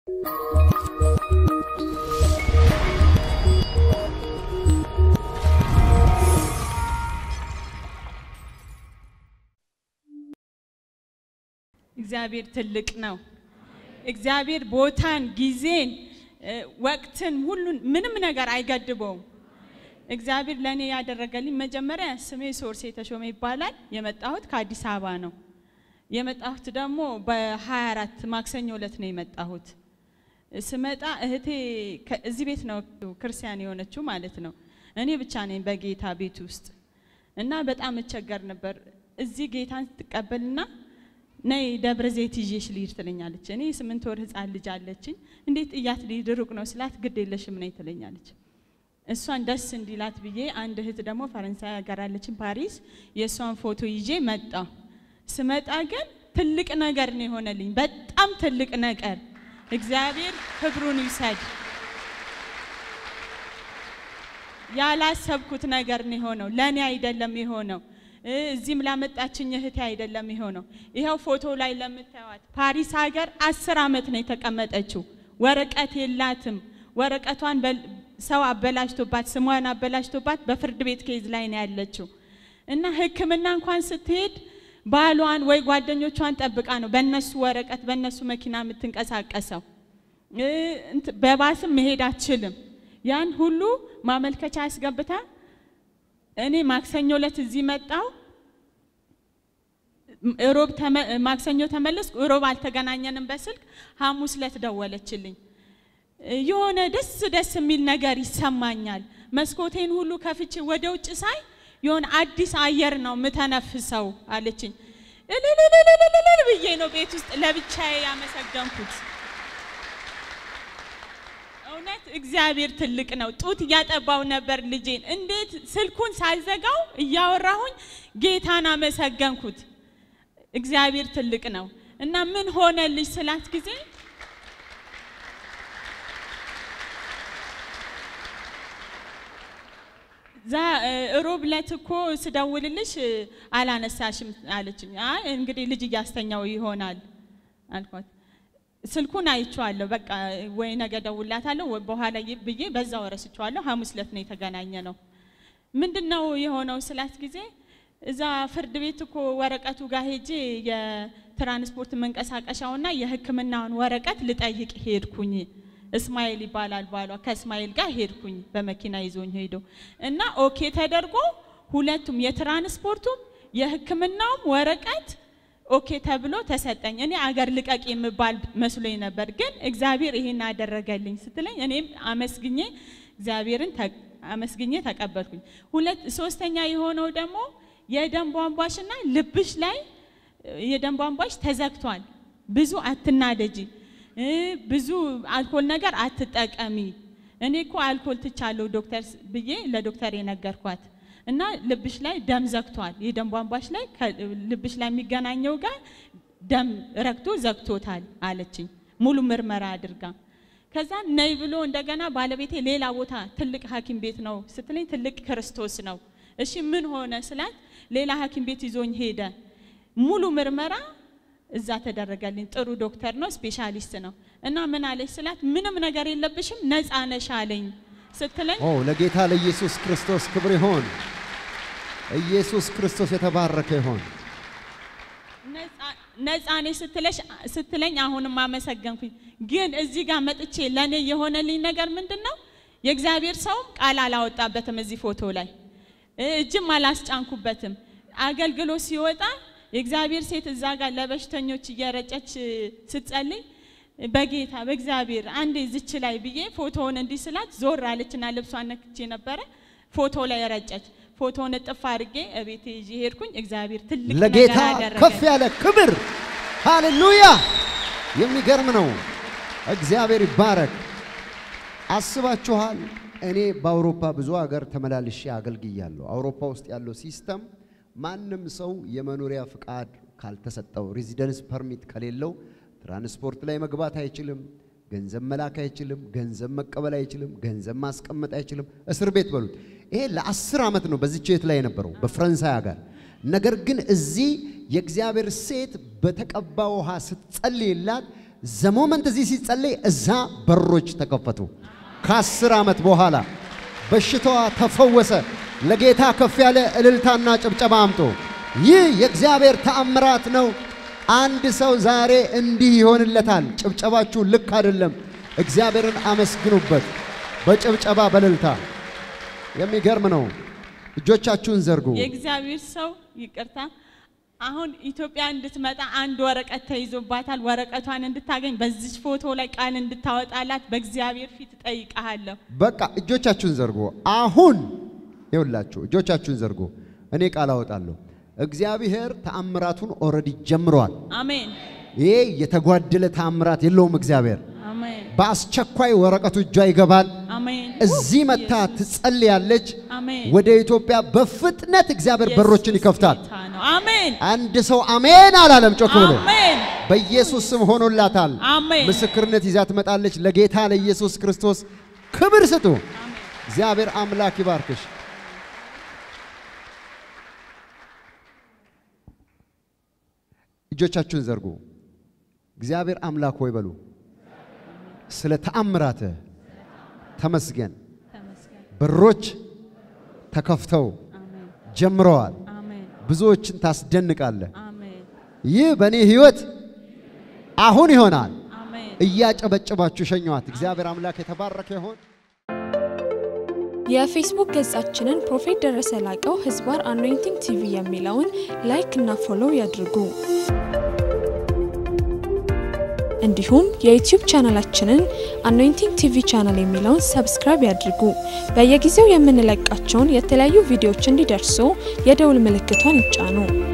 እግዚአብሔር ትልቅ ነው። እግዚአብሔር ቦታን፣ ጊዜን፣ ወቅትን ሁሉን ምንም ነገር አይገድበውም። እግዚአብሔር ለእኔ ያደረገልኝ መጀመሪያ ስሜ ሶርሴ ተሾመ ይባላል። የመጣሁት ከአዲስ አበባ ነው። የመጣሁት ደግሞ በ24 ማክሰኞ ዕለት ነው የመጣሁት። ስመጣ እህቴ እዚህ ቤት ነው ክርስቲያን የሆነችው ማለት ነው። እኔ ብቻ ነኝ በጌታ ቤት ውስጥ እና በጣም እቸገር ነበር። እዚህ ጌታን ስትቀበልና ነይ ደብረ ዘይት ይዤሽ ልሂድ ትለኛለች። እኔ የስምንት ወር ህፃን ልጅ አለችኝ። እንዴት እያት ልሂድ ሩቅ ነው ስላት ግድ የለሽም ነይ ትለኛለች። እሷን ደስ እንዲላት ብዬ አንድ እህት ደግሞ ፈረንሳይ ሀገር አለችን ፓሪስ፣ የእሷን ፎቶ ይዤ መጣሁ። ስመጣ ግን ትልቅ ነገር ነው የሆነልኝ፣ በጣም ትልቅ ነገር። እግዚአብሔር ክብሩን ይውሰድ። ያላሰብኩት ነገር ነው የሆነው። ለእኔ አይደለም የሆነው እዚህም ላመጣችኝ እህቴ አይደለም የሆነው። ይኸው ፎቶ ላይ ለምታዩት ፓሪስ ሀገር አስር ዓመት ነው የተቀመጠችው። ወረቀት የላትም። ወረቀቷን ሰው አበላሽቶባት ስሟን አበላሽቶባት በፍርድ ቤት ኬዝ ላይ ነው ያለችው እና ሕክምና እንኳን ስትሄድ ባሏን ወይ ጓደኞቿን ጠብቃ ነው በእነሱ ወረቀት በእነሱ መኪና የምትንቀሳቀሰው። በባስም መሄድ አትችልም። ያን ሁሉ ማመልከቻ አስገብታ እኔ ማክሰኞ ዕለት እዚህ መጣው። ሮብ ማክሰኞ ተመለስኩ። ሮብ አልተገናኘንም በስልክ ሐሙስ ዕለት ደወለችልኝ። የሆነ ደስ ደስ የሚል ነገር ይሰማኛል። መስኮቴን ሁሉ ከፍቼ ወደ ውጭ ሳይ የሆነ አዲስ አየር ነው ምተነፍሰው አለችኝ። እልልልልልል ብዬ ነው ቤት ውስጥ ለብቻዬ ያመሰገንኩት። እውነት እግዚአብሔር ትልቅ ነው። ጡት እያጠባው ነበር ልጄን። እንዴት ስልኩን ሳልዘጋው እያወራሁኝ ጌታን አመሰገንኩት። እግዚአብሔር ትልቅ ነው እና ምን ሆነልሽ ስላት ጊዜ ሮብ ዕለት እኮ ስደውልልሽ አላነሳሽም አለችኝ። አይ እንግዲህ ልጅ እያስተኛው ይሆናል አልኳት። ስልኩን አይቼዋለሁ። በቃ ወይ ነገ ደውላታለሁ ወይ በኋላ ብዬ በዛው ረስቼዋለሁ። ሐሙስ ዕለት ነው የተገናኘ ነው። ምንድን ነው የሆነው ስላት ጊዜ እዛ ፍርድ ቤት እኮ ወረቀቱ ጋር ሄጄ የትራንስፖርት መንቀሳቀሻውና የሕክምናውን ወረቀት ልጠይቅ ሄድኩኝ። እስማኤል ይባላል ባሏ። ከእስማኤል ጋር ሄድኩኝ በመኪና ይዞኝ ሄዶ እና ኦኬ ተደርጎ ሁለቱም የትራንስፖርቱም የሕክምናውም ወረቀት ኦኬ ተብሎ ተሰጠኝ። እኔ አገር ልቀቅ የምባል መስሎኝ ነበር፣ ግን እግዚአብሔር ይሄን አደረገልኝ ስትለኝ እኔም አመስግኜ እግዚአብሔርን አመስግኜ ተቀበልኩኝ። ሁለት ሶስተኛ የሆነው ደግሞ የደም ቧንቧሽና ልብሽ ላይ የደም ቧንቧሽ ተዘግቷል። ብዙ አትናደጂ፣ ብዙ አልኮል ነገር አትጠቀሚ። እኔ እኮ አልኮል ትቻለሁ ዶክተር ብዬ ለዶክተር የነገርኳት እና ልብሽ ላይ ደም ዘግቷል። የደም ቧንቧሽ ላይ ልብሽ ላይ የሚገናኘው ጋር ደም ረግቶ ዘግቶታል አለችኝ፣ ሙሉ ምርመራ አድርጋ። ከዛ ነይ ብሎ እንደገና ባለቤቴ ሌላ ቦታ ትልቅ ሐኪም ቤት ነው ስትለኝ ትልቅ ክርስቶስ ነው። እሺ ምን ሆነ ስላት ሌላ ሐኪም ቤት ይዞኝ ሄደ። ሙሉ ምርመራ እዛ ተደረገልኝ። ጥሩ ዶክተር ነው፣ ስፔሻሊስት ነው። እና ምን አለች ስላት ምንም ነገር የለብሽም ነፃ ነሽ አለኝ ስትለኝ ኦ ለጌታ ለኢየሱስ ክርስቶስ ክብር ይሆን። ኢየሱስ ክርስቶስ የተባረከ ይሆን። ነፃ ነሽ ስትለሽ ስትለኝ አሁንም አመሰገንኩኝ። ግን እዚህ ጋር መጥቼ ለእኔ የሆነልኝ ነገር ምንድን ነው? የእግዚአብሔር ሰውም ቃል አላወጣበትም እዚህ ፎቶ ላይ እጅም አላስጫንኩበትም። አገልግሎት ሲወጣ የእግዚአብሔር ሴት እዛ ጋር ለበሽተኞች እየረጨች ስትጸልይ በጌታ በእግዚአብሔር አንዴ ዝች ላይ ብዬ ፎቶውን እንዲህ ስላት ዞር አለችና ልብሷን ነክቼ ነበረ ፎቶ ላይ ረጨች። ፎቶውን እጥፍ አድርጌ እቤቴ ይዤ ሄድኩኝ። እግዚአብሔር ትልቅ ለጌታ ነገር አደረገ። ከፍ ያለ ክብር ሃሌሉያ! የሚገርም ነው። እግዚአብሔር ይባረክ። አስባችኋል? እኔ በአውሮፓ ብዙ ሀገር ተመላልሼ አገልግያለሁ። አውሮፓ ውስጥ ያለው ሲስተም ማንም ሰው የመኖሪያ ፍቃድ ካልተሰጠው ሬዚደንስ ፐርሚት ከሌለው ትራንስፖርት ላይ መግባት አይችልም። ገንዘብ መላክ አይችልም። ገንዘብ መቀበል አይችልም። ገንዘብ ማስቀመጥ አይችልም። እስር ቤት በሉት። ይሄ ለአስር ዓመት ነው በዚች ቤት ላይ የነበረው በፈረንሳይ ሀገር። ነገር ግን እዚህ የእግዚአብሔር ሴት በተቀባ ውሃ ስትጸልይላት ዘሞመንት እዚህ ሲጸለይ እዛ በሮች ተከፈቱ። ከአስር ዓመት በኋላ በሽታዋ ተፈወሰ። ለጌታ ከፍ ያለ እልልታና ጭብጨባ አምጦ ይህ የእግዚአብሔር ተአምራት ነው። አንድ ሰው ዛሬ እንዲህ ይሆንለታል። ጭብጨባችሁ ልክ አይደለም። እግዚአብሔርን አመስግኑበት በጭብጨባ በእልልታ። የሚገርም ነው። እጆቻችሁን ዘርጉ። የእግዚአብሔር ሰው ይቅርታ፣ አሁን ኢትዮጵያ እንድትመጣ አንድ ወረቀት ተይዞባታል። ወረቀቷን እንድታገኝ በዚች ፎቶ ላይ ቃል እንድታወጣላት በእግዚአብሔር ፊት እጠይቅሃለሁ። በቃ እጆቻችሁን ዘርጉ። አሁን ይውላችሁ እጆቻችሁን ዘርጉ። እኔ ቃል አወጣለሁ። እግዚአብሔር ተአምራቱን ኦልሬዲ ጀምሯል። አሜን ይሄ የተጓደለ ተአምራት የለውም። እግዚአብሔር አሜን በአስቸኳይ ወረቀቱ እጇ ይገባል። አሜን እዚህ መታ ትጸልያለች። አሜን ወደ ኢትዮጵያ በፍጥነት እግዚአብሔር በሮችን ይከፍታል። ጌታ ነው። አሜን አንድ ሰው አሜን አላለም? ጮክ ብሎ አሜን በኢየሱስ ስም ሆኖላታል። አሜን ምስክርነት ይዛ ትመጣለች። ለጌታ ለኢየሱስ ክርስቶስ ክብር ስጡ። እግዚአብሔር አምላክ ይባርክሽ። እጆቻችሁን ዘርጉ። እግዚአብሔር አምላክ ሆይ በሉ። ስለ ተአምራትህ ተመስገን። ተመስገን። በሮች ተከፍተው አሜን ጀምረዋል። አሜን ብዙዎችን ታስደንቃለህ። አሜን ይህ በእኔ ህይወት አሁን ይሆናል። አሜን እያጨበጨባችሁ ሸኘዋት። እግዚአብሔር አምላክ የተባረከ ይሆን። የፌስቡክ ገጻችንን ፕሮፌት ደረሰ ላቀው ህዝባር አኖይንቲንግ ቲቪ የሚለውን ላይክ እና ፎሎው ያድርጉ። እንዲሁም የዩቲዩብ ቻናላችንን አኖይንቲንግ ቲቪ ቻናል የሚለውን ሰብስክራይብ ያድርጉ። በየጊዜው የምንለቃቸውን የተለያዩ ቪዲዮዎች እንዲደርሱ የደውል ምልክቷን ይጫኑ።